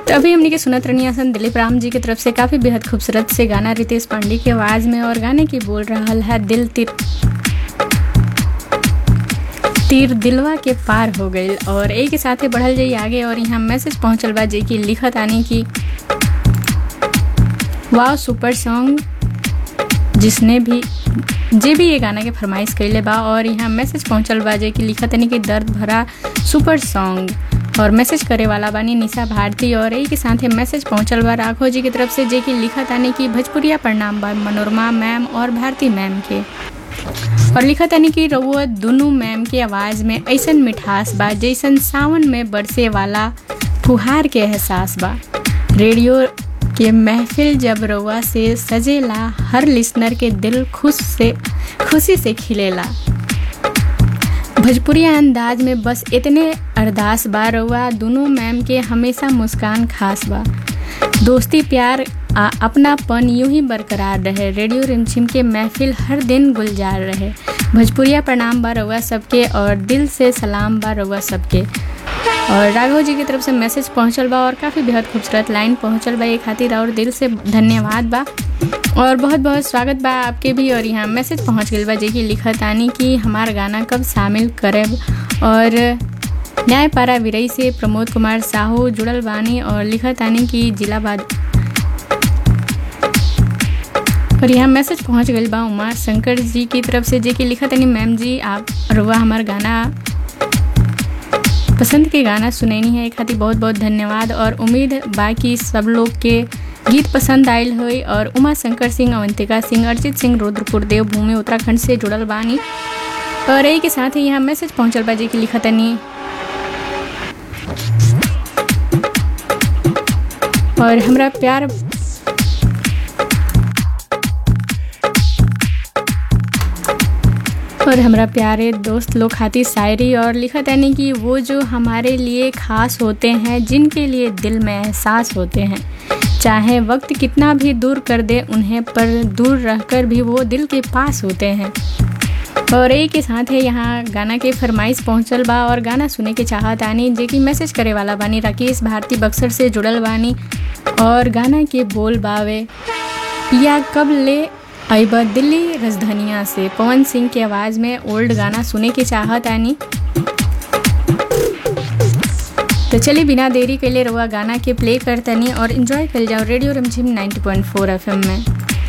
तो अभी हमने के सुनत रही सन दिलीप राम जी की तरफ से काफ़ी बेहद खूबसूरत से गाना रितेश पांडे की आवाज़ में और गाने की बोल रहा है दिल तिर तीर दिलवा के पार हो गई और एक के साथ ही बढ़ल जाई आगे और यहाँ मैसेज पहुँचल बा जे की लिखत आने की वाह सुपर सॉन्ग जिसने भी जे भी ये गाना के फरमाइश कैले बा और यहाँ मैसेज पहुँचल बा जे की लिखत आने की दर्द भरा सुपर सॉन्ग और मैसेज करे वाला बानी निशा भारती और यही के साथ ही मैसेज पहुंचल बा राघव जी की तरफ से जे की लिखत आने की भोजपुरिया प्रणाम बा मनोरमा मैम और भारती मैम के और लिखत आने की रउआ दोनों मैम के आवाज़ में ऐसन मिठास बा जैसन सावन में बरसे वाला फुहार के एहसास बा रेडियो के महफिल जब रउआ से सजेला हर लिसनर के दिल खुश से खुशी से खिलेला भोजपुरिया अंदाज में बस इतने अरदास बा रउआ दोनों मैम के हमेशा मुस्कान खास बा दोस्ती प्यार आ अपनापन यूं ही बरकरार रहे रेडियो रिमझिम के महफिल हर दिन गुलजार रहे भोजपुरिया प्रणाम बा रउआ सबके और दिल से सलाम बा रउआ सबके और राघव जी की तरफ से मैसेज पहुंचल बा और काफ़ी बेहद खूबसूरत लाइन पहुंचल बा ये खातिर और दिल से धन्यवाद बा और बहुत बहुत स्वागत बा आपके भी और यहाँ मैसेज पहुंच गई बा जे की लिखत आनी कि हमार गाना कब शामिल करब और न्यायपारा विरई से प्रमोद कुमार साहू जुड़ल बानी और लिखत आनी कि जिला बाद और यहाँ मैसेज पहुंच गई बा उमा शंकर जी की तरफ से जे की लिखत आनी मैम जी आप रुआ हमार गाना पसंद के गाना सुनैनी है एक खातिर बहुत बहुत धन्यवाद और उम्मीद बाकी सब लोग के गीत पसंद आयल हुई और उमा शंकर सिंह अवंतिका सिंह अर्जित सिंह रुद्रपुर देवभूमि उत्तराखंड से जुड़ल बानी और यही के साथ ही यहाँ मैसेज पहुँचल बा जे की लिखतनी और हमरा प्यार और हमारा प्यारे दोस्त लोग खाती शायरी और लिखत यानी कि वो जो हमारे लिए खास होते हैं जिनके लिए दिल में एहसास होते हैं चाहे वक्त कितना भी दूर कर दे उन्हें पर दूर रहकर भी वो दिल के पास होते हैं और एक के साथ है यहाँ गाना के फरमाइश पहुँचल बा और गाना सुने के चाहत आनी जे कि मैसेज करे वाला बानी राकेश भारती बक्सर से जुड़ल बानी और गाना के बोल बावे या कब ले अबा दिल्ली राजधानिया से पवन सिंह की आवाज़ में ओल्ड गाना सुने के चाहत आनी तो चलिए बिना देरी के लिए रुआ गाना के प्ले करतनी और इन्जॉय कर जाओ रेडियो रमझिम 90.4 एफएम में